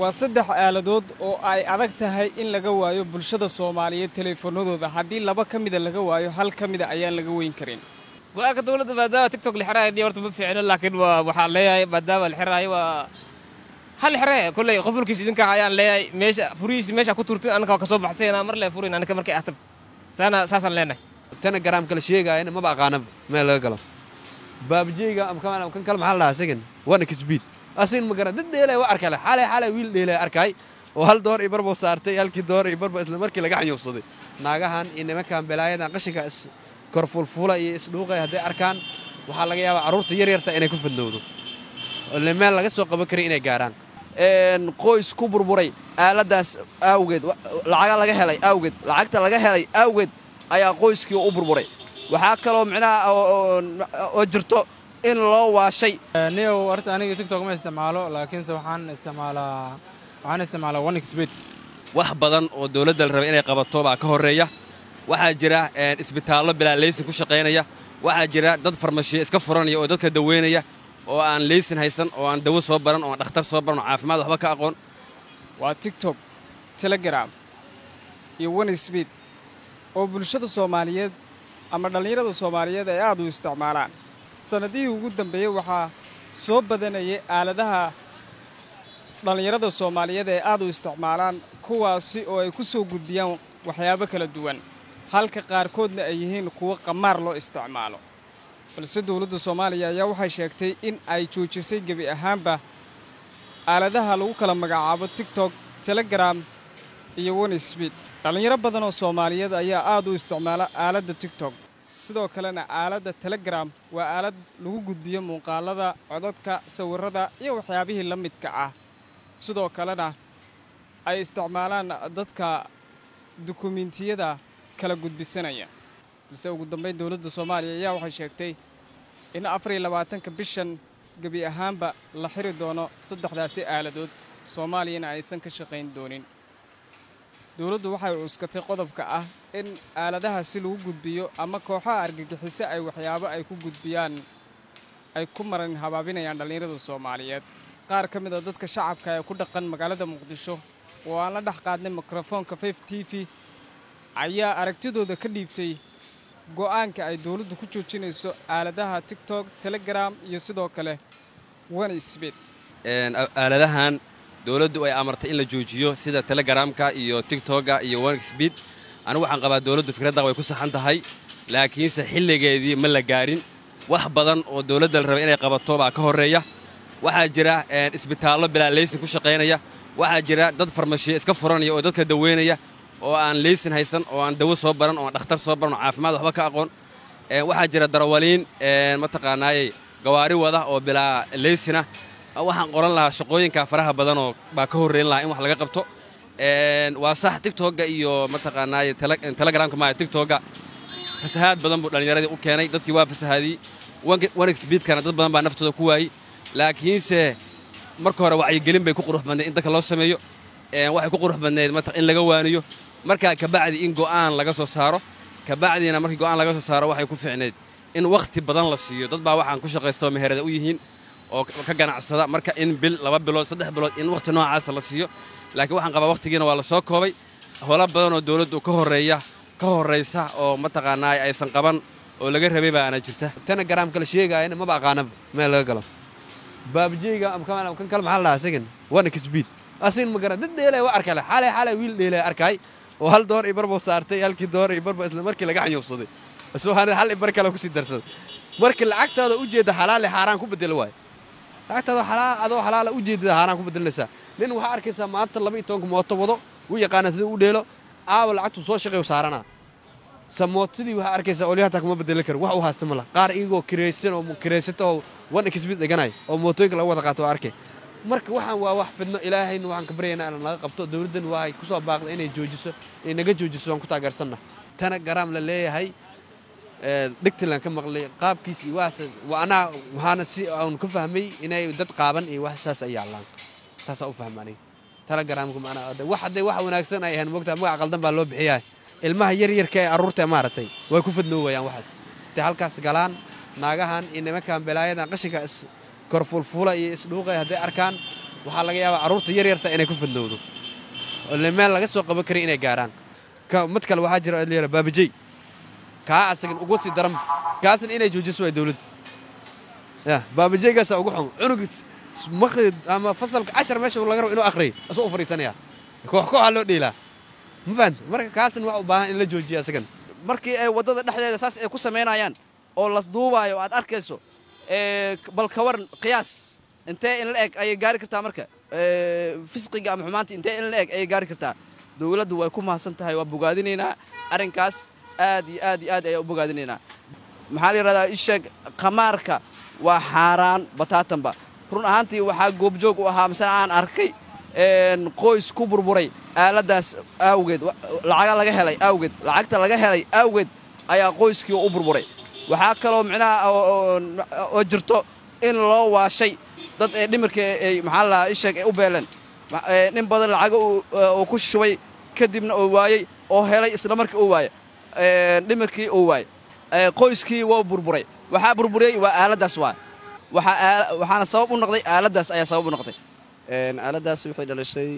waa saddex aaladood oo ay adag tahay in laga waayo bulshada soomaaliyeed teleefanadooda haddii laba ka mida laga waayo hal ka mida ayaan laga weyn karin go-aanka dowladda maadaama tiktok la xiraayo horta ma fiicno laakiin waa waxaan leeyahay maadaama la xiraayo waa hal xire kolley qof mulkiis idinka ayaan leeyahay meesha furihiisi meesha ku turtin anaka waa kasoo baxsayna mar lee furin anaka markay ahtab saana saasaan leenahay telegram kala sheegaayana maba aqaanaba meel laga galo baabjeyga ama kan kale maxaa la dhahaa isagan waana kisbiid asign ma garan dad dheelay waa arkale xalay xalay wiil dheelay arkay oo hal door iyo barbo saartay halkii door iyo barbo isla markii laga xanyuubsaday naagahan iyo nimankan balaayadan qashinka is korfulfula iyo isdhuuqay hadday arkaan waxaa laga yaabaa carruurta yaryarta inay ku fidnowdo ile meel laga soo qaban karay inay gaaraan qoys ku burburay aaladaas awgeed lacaga laga helay awgeed lacagta laga helay awgeed ayaa qoyskii u burburay waxaa kaloo micnaha oo jirto in loo waashay niyow horta aniga tiktok ma isticmaalo laakiinse waxaan isticmaalaa waxaan isticmaalaa onexbet wax badan oo dowladda la rabay inay qabato baa ka horreeya waxaa jira isbitaallo bilaa leysin ku shaqaynaya waxaa jira dad farmashiyo iska furanaya oo dadka daweynaya oo aan leysin haysan oo aan dawo soo baran oo aan dhakhtar soo baran oo caafimaad waxba ka aqoon waa tiktok telegram iyo onesbet oo bulshada soomaaliyeed ama dhallinyarada soomaaliyeed ay aad u isticmaalaan sannadihii ugu dambeeyey waxaa soo badanayay aaladaha dhallinyarada soomaaliyeed ay aad u isticmaalaan kuwaasi oo ay ku soo gudbiyaan waxyaabo kala duwan halka qaarkoodna ay yihiin kuwo qamaar loo isticmaalo balse dowladda soomaaliya ayaa waxay sheegtay in ay joojisay gebi ahaanba aaladaha lagu kala magacaabo tiktok telegram iyo onesbet dhallinyaro badan oo soomaaliyeed ayaa aad u isticmaala aaladda tiktok sidoo kalena aaladda telegram waa aalad lagu gudbiyo muuqaalada codadka sawirrada iyo waxyaabihii la midka ah sidoo kalena ay isticmaalaan dadka dukumiintiyada kala gudbisanaya balse ugu dambayn dowladda soomaaliya ayaa waxay sheegtay in afar iyo labaatanka bishan gebi ahaanba la xiri doono saddexdaasi aaladood soomaaliyana aysan ka shaqayn doonin dowladdu waxay cuskatay qodobka ah in aaladahaasi lagu gudbiyo ama kooxaha argagixiso ay waxyaabo ay ku gudbiyaan ay ku maran habaabinayaan dhallinyarada soomaaliyeed qaar ka mid a dadka shacabka ee ku dhaqan magaalada muqdisho oo aan la dhex qaadnay mikrofoonka fif t v ayaa aragtidooda ka dhiibtay go'aanka ay dowladdu ku joojinayso aaladaha tiktok telegram iyo sidoo kale onesbet aaladahan dowladdu ay amartay in la joojiyo sida telegramka iyo tigtoga iyo onexbet anigu waxaan qabaa dowladdu fikradda way ku saxan tahay laakiinse xilligeedii ma la gaarin wax badan oo dowladda la rabay inay qabato baa ka horreeya waxaa jira isbitaallo bilaa leysin ku shaqaynaya waxaa jira dad farmashiyo iska furanaya oo dadka daweynaya oo aan leysin haysan oo aan dawo soo baran oo aan dhakhtar soo baran oo caafimaad waxba ka aqoon waxaa jira darawaliin mataqaanaayey gawaari wada oo bilaa leysina waxaan qoran lahaa shaqooyinka faraha badan oo baa ka horreyn lahaa in wax laga qabto waa sax tigtogga iyo mataqaanaaye telegramka maaya tigtogga fasahaad badan buu dhallinyaradii u keenay dadkii waa fasahaadiyey onexbeedkana dad badan baa naftooda ku waayey laakiinse marka hore wacyigelin bay ku qurux badnayd in dadka loo sameeyo waxay ku qurux badnayd in laga waaniyo markaa kabacdi in go'aan laga soo saaro kabacdiina markii go'aan laga soo saaro waxay ku fiicnayd in wakhti badan la siiyo dad baa waxaan ku shaqaysta oo meherada u yihiin oo ka ganacsada marka in bil laba bilood saddex bilood in wakhti noocaasa la siiyo laakiin waxaan qabaa wakhtigiina waa la soo koobay howlo badan oo dowladdu ka horreeya ka horraysa oo mataqaanaa aysan qaban oo laga rabay baana jirta telegram kala sheegaayana maba aqaanaba meel laga galo baabjeyga ama kan kale maxaa la dhahaa isagan waana kisbiid asign ma garan dad dheelay waa arkale xalay xalay wiil dheelay arkay oo hal door iyo barbo saartay halkii door iyo barbo isla markii laga xanyuubsaday iswaana hal ibar kale kusii darsaday markii lacagtaada u jeeda xalaal xaaraan ku bedelo waayo lacagtaada xalaal adoo xalaala u jeedada xaaraan ku bedelinaysaa nin waxaa arkaysaa maanta laba iyo tobanka mooto wado u yaqaana sida u dheelo aawa lacagtu soo shaqeeyo saaranaa samootadii waxaa arkaysaa olyo hataa kuma bedeli karo wax u haysta ma lah qaar iyagoo kiraysan oo kiraysata oo wan xbid dhiganay oo mootooyinka lagu wada qaato oo arkay marka waxaan waa wax fidno ilaahayna waxaan ka baryaynaa in laga qabto dowladdan waxay ku soo baaqday inay joojiso inay naga joojiso waan ku taageersanna tana garaam la leeyahay dhigtilan ka maqlay qaabkiis iyo waxaas waa anaa waxaana si aan ka fahmay inay dad qaaban iyo wax saas ay yaallaan taasaa u fahma aniga telegramka maanaa wax hadday wax wanaagsan ay ahayn moogtaa magac qaldan baa loo bixiyaa ilmaha yaryarka ee carruurta maaragtay way ku fidnoowayaan waxaas intay halkaas galaan naagahan iyo nimankan balaayadan qashinka is korfulfula iyo isdhuuqay hadday arkaan waxaa laga yaabaa carruurta yar yarta inay ku fadnowdo oo le meel laga soo qaban karin inay gaaraan ka mid kale waxaa jira la yidhaha baabajey kaa asagan ugu sii daran kaasna inay joojiso waa dowladdu ya baabajeygaasa ugu xun cunug maqri ama fasalka cashar meesha laga rabo inuu akhriyo asoo u fadhiisanaya koox kooxaa loo dheelaa ma fahanta marka kaasna waa u baahan in la joojiyo asagan markii ay waddada dhexdeeda saas ay ku samaynayaan oo las duubaayo aad arkayso bal ka waran qiyaas intee in la eg ayay gaari kartaa marka fisqiga ama xumaantii intee in la eg ayay gaari kartaa dowladdu way ku mahadsan tahay waa bogaadinaynaa arrinkaas aad iyo aad iyo aad ayaa u bogaadinaynaa maxaa la yidhahdaa isheeg khamaarka waa xaaraan bataatanba run ahaantii waxaa goobjoog u ahaa misena aan arkay qoys ku burburay aaladaas awgeed lacaga laga helay awgeed lacagta laga helay awgeed ayaa qoyskii u burburay waxaa kaloo micnaha oo jirto in loo waashay dad ee dhimirka ay maxaa la isheeg ay u beeleen nin badan lacaga uu ku shubay kadibna oo waayey oo helay isla markii uu waayey dhimirkii uu waayey qoyskii waa burburay waxaa burburiyey waa aaladdaas waa waxaana sabab u noqday aaladdaas ayaa sabab u noqday aaladdaas waxay dhalishay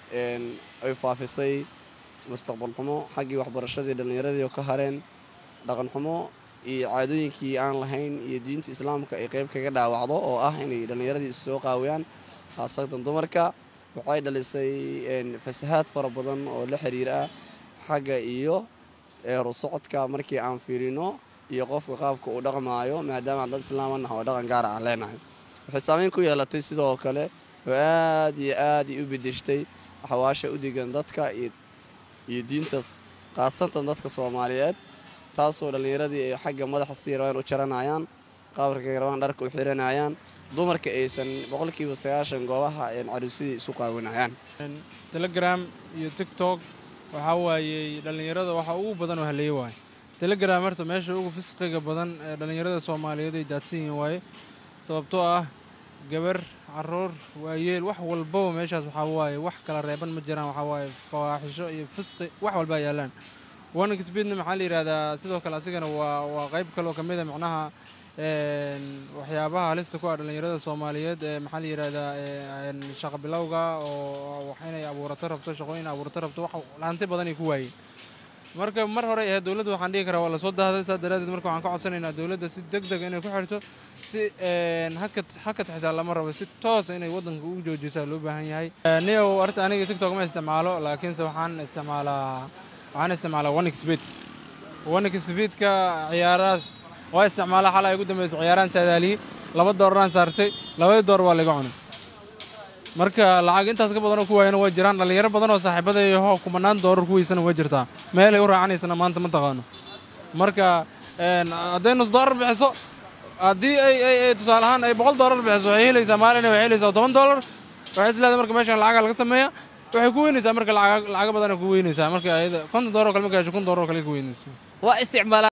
ay faafisay mustaqbal xumo xaggii waxbarashadii dhallinyaradii oo ka hareen dhaqan xumo iyo caadooyinkii aan lahayn iyo diinta islaamka ay qayb kaga dhaawacdo oo ah inay dhallinyaradii issoo qaawiyaan khaasatan dumarka waxay dhalisay fasahaad fara badan oo la xiriira xagga iyo rusocodka markii aan fiirino iyo qofka qaabka uu dhaqmaayo maadaama dad islaamanah oo dhaqan gaara aan leenahay waxay saamayn ku yeelatay sidoo kale oo aad iyo aad u bedeshtay xawaasha u degan dadka iyo diinta khaasatan dadka soomaaliyeed taasoo dhallinyaradii ay xagga madaxa sii rabaan u jaranayaan qabarkay rabaan dharka u xiranayaan dumarka aysan boqolkiiba sagaashan goobaha caruusidii isu qaawinayaan telegram iyo tiktok waxaa waayey dhallinyarada waxa ugu badan oo haleeye waaye telegram horta meesha ugu fisqiga badan ee dhallinyarada soomaaliyeed ay daadsan yihiin waaye sababtoo ah gabar caruur waayeel wax walbaba meeshaas waxaa waaye wax kala reeban ma jiraan waxaa waaye fawaaxisho iyo fisqi wax walbaa yaallaan warning speedna maxaa la yidhahdaa sidoo kale asigana waa waa qayb kaloo ka mid a macnaha waxyaabaha halista ku ah dhallinyarada soomaaliyeed ee maxaa la yidhahdaa shaqa bilowga oo wax inay abuurato rabto shaqooyin abuurato rabto wax hanti badan ay ku waayeen marka mar hore ahayd dowladda waxaan dhihi karaa waa lasoo dahday saas daraaddeed marka waxaan ka codsanaynaa dowladda si deg deg inay ku xirto si hakad hakad xitaa lama rabo si toos inay waddanka ugu joojisaa loo baahan yahay niyow horta aniga tiktok ma isticmaalo laakiinse waxaan isticmaalaa waxaan isticmaalaa onexbet onexbetka ciyaarahaas waa isticmaalaa xalay ay ugu dambaysa ciyaaraan saadaaliyey laba dooraraan saartay labadii door waa laga cunay marka lacag intaas ka badanoo ku waayana waa jiraan dhallinyaro badan oo saaxiibadayaho kumanaan doorar ku weysana waa jirtaa meelay u raacanaysana maanta ma taqaano marka hadday nus doorar bixiso haddii ay ay tusaale ahaan ay boqol doolar bixiso waxay helaysaa maalin waxay helaysaa toban doolar waxay isleedahay marka meeshan lacaga laga sameeya waxay ku weynaysaa marka lacaga badan ku weynaysaa marka ayada konton doolar kale marka hesho kun doolar kale ku weynaysaa waa isticmaalaa